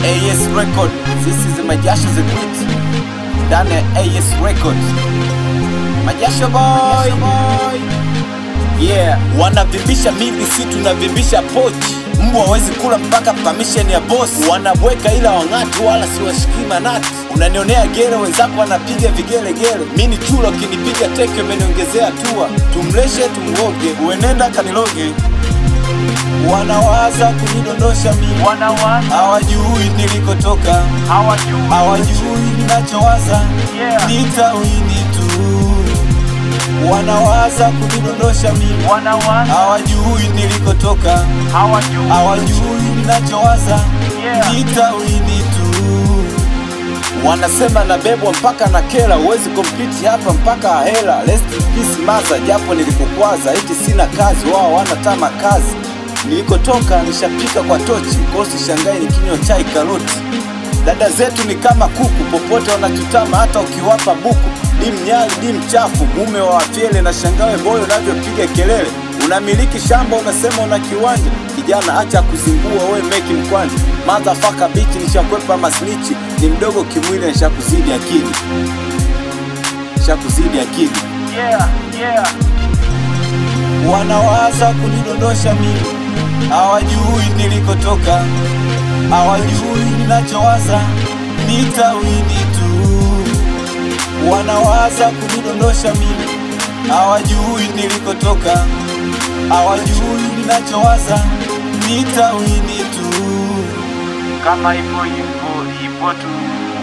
AS Record. This is Majasho the Great. Ndani ya AS Record. Majasho boy. Yeah, wanavimbisha mili, si tunavimbisha pochi. Mbwa hawezi kula mpaka permission ya boss. Wanabweka ila wang'atu, wala si washikii manati. Unanionea gere, wenzako wanapiga vigelegele. Mi ni chulo, kinipiga teke, umeniongezea hatua. Tumleshe tumgoge, uenenda kaniloge. Wanawaza kunidondosha mimi, wanawaza hawajui nilikotoka, hawajui hawajui ninachowaza, Yeah. nitawini tu. Wanawaza kunidondosha mimi, wanawaza hawajui nilikotoka, hawajui hawajui ninachowaza, Yeah. nitawini tu. Wanasema nabebwa mpaka na kela, huwezi kompiti hapa mpaka ahela. Rest in peace maza, japo nilikukwaza, eti sina kazi, wao wanatama kazi. Nilikotoka nishapika kwa tochi, kosi shangai nikinywa chai karoti. Dada zetu ni kama kuku, popote wanachutama, hata ukiwapa buku. Di mnyali di mchafu, mume wa wafyele na shangawe boyo unavyopiga kelele. Unamiliki shamba, unasema una kiwanja. Kijana acha kuzingua, we meki mkwanja. Motherfucker bichi, nishakwepa masnichi. Ni mdogo kimwili, nishakuzidi akili, nishakuzidi akili. yeah yeah Wanawaza kunidondosha mimi, hawajui nilikotoka, hawajui ninachowaza, nitawini tu. Wanawaza kunidondosha mimi, hawajui nilikotoka, hawajui ninachowaza, nitawini tu. kama ipo ipo ipo tu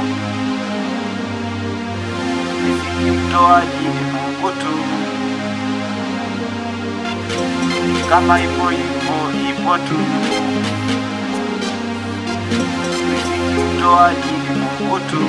riziki mtoaji ni Mungu tu kama ipo ipo ipo tu riziki mtoaji ni Mungu tu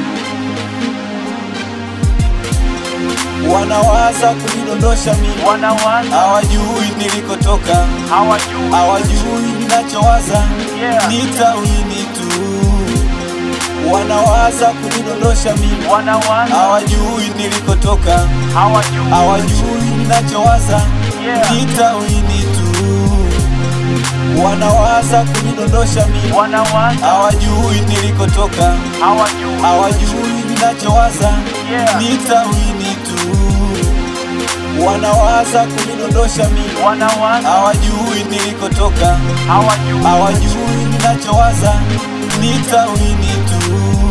Wanawaza kunidondosha mimi, wanawaza hawajui nilikotoka, hawajui hawajui ninachowaza, Yeah. nitawini tu. Wanawaza kunidondosha mimi, wanawaza hawajui nilikotoka, hawajui hawajui ninachowaza, Yeah. nitawini tu. Wanawaza kunidondosha mimi, wanawaza hawajui nilikotoka, hawajui hawajui ninachowaza, Yeah. nitawini tu. Wanawaza kunidondosha mimi, wanawaza hawajui nilikotoka, hawajui hawajui ninachowaza, nitawini tu.